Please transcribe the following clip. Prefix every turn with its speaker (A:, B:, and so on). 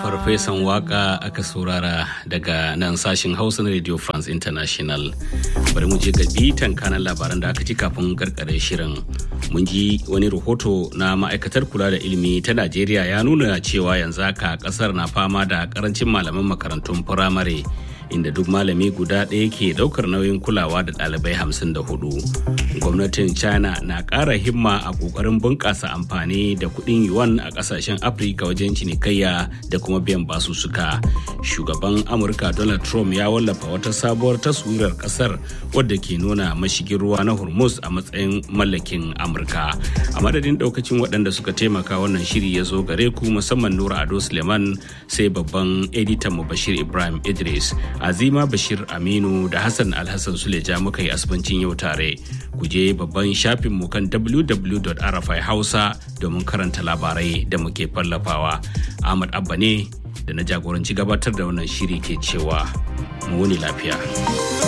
A: farfesan waka aka saurara daga nan sashin hausa na radio france international bari mu je ga bitan kanan labaran da aka ji kafin karkare shirin mun ji wani rahoto na ma'aikatar kula da ilimi ta najeriya ya nuna cewa yanzu haka kasar na fama da karancin malaman makarantun firamare inda duk malami guda ɗaya ke ɗaukar nauyin kulawa da ɗalibai hamsin da hudu. gwamnatin china na ƙara himma a ƙoƙarin bunƙasa amfani da kuɗin yuan a ƙasashen afirka wajen cinikayya da kuma biyan basussuka shugaban amurka donald trump ya wallafa wata sabuwar taswirar ƙasar wadda ke nuna mashigin ruwa na hormuz a matsayin mallakin amurka a madadin ɗaukacin waɗanda suka taimaka wannan shiri ya zo gare ku musamman nura ado suleiman sai babban editan mu bashir ibrahim idris azima bashir aminu da hassan alhassan suleja muka yi asibancin yau tare ku je babban shafinmu kan www.rfi hausa domin karanta labarai da muke fallafawa ahmad abba ne da na jagoranci gabatar da wannan shiri ke cewa mu wuni lafiya